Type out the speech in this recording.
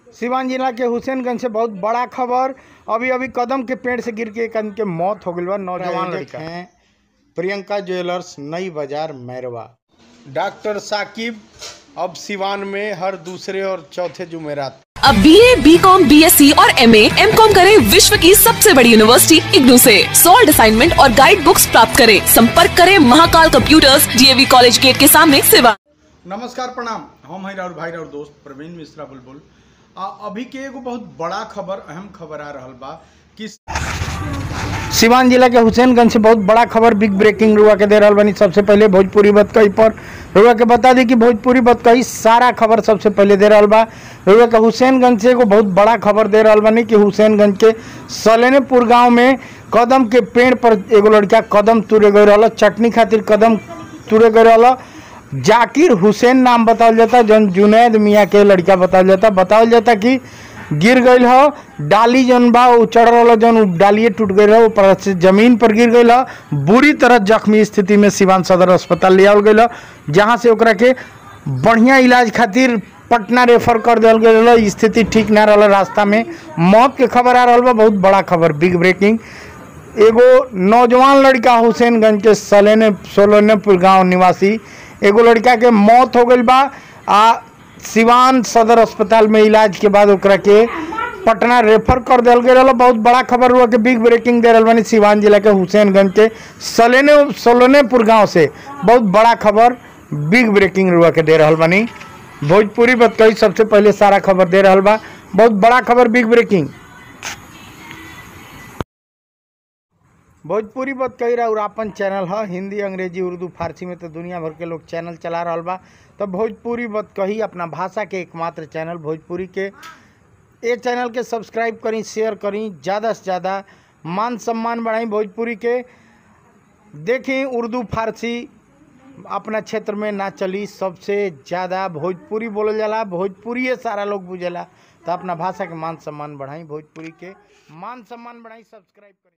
सिवान जिला के हुसैनगंज से बहुत बड़ा खबर अभी अभी कदम के पेड़ से गिर के एक आदमी के मौत हो गई बा नौजवान लड़का है प्रियंका ज्वेलर्स नई बाजार मैरवा डॉक्टर साकिब अब सिवान में हर दूसरे और चौथे जुमेरात अब B A B com B S C और एम एम कॉम करें विश्व की सबसे बड़ी यूनिवर्सिटी इग्नू से सॉल्ड असाइनमेंट और गाइड बुक्स प्राप्त करें संपर्क करें Mahakal computers DAV college gate के सामने सेवा नमस्कार प्रणाम हम हैं और भाई और दोस्त प्रवीण मिश्रा बुलबुल आ, अभी के एगो बहुत बड़ा खबर अहम खबर आ रहल बा कि सिवान जिला के हुसैनगंज से बहुत बड़ा खबर बिग ब्रेकिंग रुआ के दे रहल बनी सबसे पहले भोजपुरी बतकही पर रुआ के बता दी कि भोजपुरी बतकही सारा खबर सबसे पहले दे रहल बा रुआ के हुसैनगंज से एगो बहुत बड़ा खबर दे रहल बनी कि हुसैनगंज के सलेनेपुर गांव में कदम के पेड़ पर एगो लड़का कदम तुरे गए रहल चटनी खातिर कदम तुरे गए रहल जाकिर हुसैन नाम बतावल जाता जौन जुनैद मियाँ के लड़का बतावल जाता बतावल जाता कि गिर गई हो डाली जौन बा उ चढ़ रहा जौन उ डालिए टूट गई रहा ऊपर से जमीन पर गिर गई हो बुरी तरह जख्मी स्थिति में सिवान सदर अस्पताल ले आवल गई जहाँ से ओकरा के बढ़िया इलाज खातिर पटना रेफर कर दिया गई स्थिति ठीक ना रहा रास्ता में मौत के खबर आ रहा बा बहुत बड़ा खबर बिग ब्रेकिंग एगो नौजवान लड़का हुसैनगंज के सलेने सोलनेपुर गांव निवासी एगो लड़का के मौत हो गई बा आ सिवान सदर अस्पताल में इलाज के बाद ओकरा के पटना रेफर कर दिया गया रहा बहुत बड़ा खबर हुआ कि बिग ब्रेकिंग दे रहा बानी सिवान जिला के हुसैनगंज के सलेने सोलनेपुर गांव से बहुत बड़ा खबर बिग ब्रेकिंग रुआ के दे रहा बानी भोजपुरी बतकही सबसे पहले सारा खबर दे रहा बा बहुत बड़ा खबर बिग ब्रेकिंग भोजपुरी बात कही रहा और अपन चैनल है हिंदी अंग्रेजी उर्दू फारसी में तो दुनिया भर के लोग चैनल चला रहा बा तो भोजपुरी बात कही अपना भाषा के एकमात्र चैनल भोजपुरी के ये चैनल के सब्सक्राइब करी शेयर करी ज़्यादा से ज़्यादा मान सम्मान बढ़ाई भोजपुरी के देखी उर्दू फारसी अपना क्षेत्र में ना चली सबसे ज़्यादा भोजपुरी बोलल जाला भोजपुरी सारा लोग बुझेला तो अपना भाषा के मान सम्मान बढ़ाई भोजपुरी के मान सम्मान बढ़ाई सब्सक्राइब करी